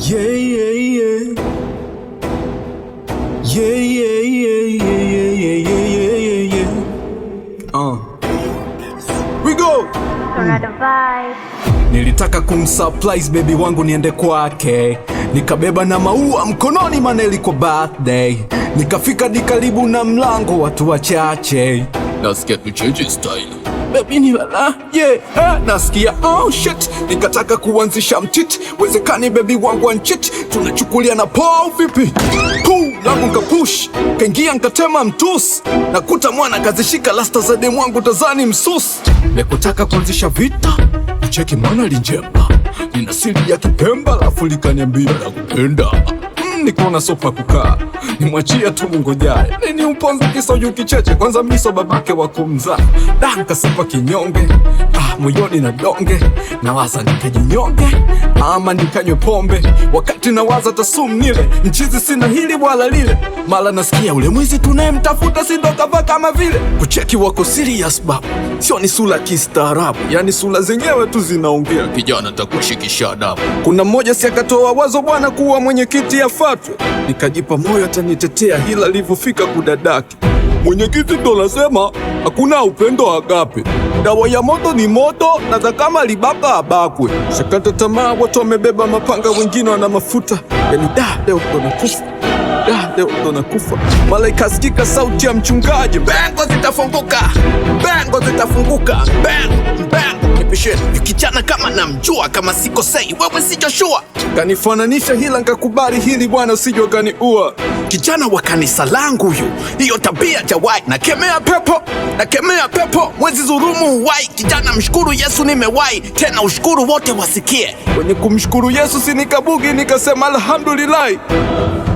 Yeah, yeah, yeah. Yeah, yeah, yeah, yeah, yeah, yeah, yeah, yeah, yeah. Uh. We go! Tornado vibe. Nilitaka kumsurprise baby wangu niende kwake, nikabeba na maua mkononi, maana ilikuwa birthday. Nikafika di karibu na mlango, watu wachache, nasikia tucheche style Baby ni lala, yeah, eh, nasikia oh shit, nikataka kuanzisha mtiti, wezekani baby wangu anchit, tunachukulia na poa vipi? Puu langu nkapush, kaingia nkatema mtus, nakuta mwana kazishika lasta za demu wangu tazani msus, nekutaka kuanzisha vita cheki mwana linjemba nina siri ya kipemba lafu likaniambia la kupenda mm, nikaona sopa kukaa nimwachia tu mungojaye nini uponza kisoju kicheche kwanza miso babake wa kumzaa da nkasepa kinyonge ah, moyoni na donge nawaza nikajinyonge ama nikanywe pombe wakati nawaza tasum nile mchizi sina hili wala lile mala nasikia ule mwizi tunayemtafuta sindokava kama vile kucheki wako serious babu sio ni sura kistaarabu yani sura zenyewe tu zinaongea kijana takushikisha adabu kuna mmoja si akatoa wazo bwana kuwa mwenyekiti afatwe nikajipa moyo atanitetea hila alivyofika kudadaki mwenyekiti ndo nasema hakuna upendo agape dawa ya moto ni moto na za kama libaka abakwe shakata tamaa watu wamebeba mapanga wengine wana mafuta yani da leo ndo nakufa da leo ndo nakufa mala ikasikika sauti ya mchungaji bengo zitafunguka bengo zitafunguka bang bang nipisheni kijana kama namjua kama sikosei wewe si Joshua kanifananisha hila nkakubali hili bwana sijo kaniua kijana wa kanisa langu huyu hiyo tabia jawai nakemea pepo nakemea pepo mwezi dhurumu uwai kijana mshukuru yesu nimewai tena ushukuru wote wasikie kwenye kumshukuru yesu sinikabugi nikasema alhamdulillahi